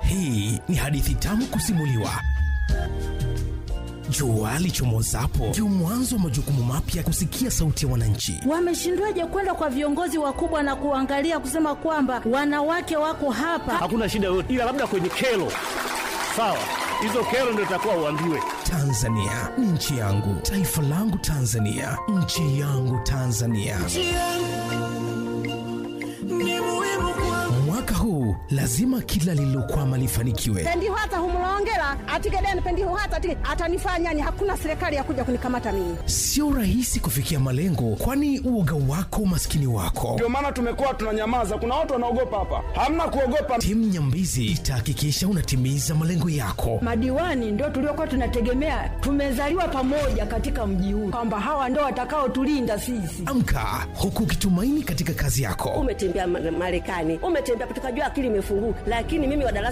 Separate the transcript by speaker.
Speaker 1: Hii ni hadithi tamu kusimuliwa. Jua lichomozapo ndio mwanzo wa majukumu mapya. Kusikia sauti ya wananchi,
Speaker 2: Wameshindwaje kwenda kwa viongozi wakubwa na kuangalia kusema kwamba wanawake wako hapa?
Speaker 3: hakuna shida yoyote, ila labda kwenye kero. Sawa, hizo kero ndio itakuwa uambiwe.
Speaker 1: Tanzania ni nchi yangu, taifa langu Tanzania, nchi yangu Tanzania. Mwaka huu lazima kila lililokwama lifanikiwe.
Speaker 4: pendiho hata humulongela atigedeni pendiho hata atige atanifanyani hakuna serikali ya kuja kunikamata mimi
Speaker 1: Sio rahisi kufikia malengo, kwani uoga wako, umaskini wako.
Speaker 5: Ndio maana tumekuwa tunanyamaza. Kuna watu wanaogopa hapa. Hamna kuogopa.
Speaker 1: Timu Nyambizi itahakikisha unatimiza malengo yako.
Speaker 6: Madiwani ndio tuliokuwa tunategemea, tumezaliwa pamoja katika mji huu, kwamba hawa ndio watakaotulinda sisi.
Speaker 1: Amka huku ukitumaini katika kazi yako.
Speaker 7: umetembea Ma- Marekani, umetembea tukajua akili imefunguka, lakini mimi wa darasa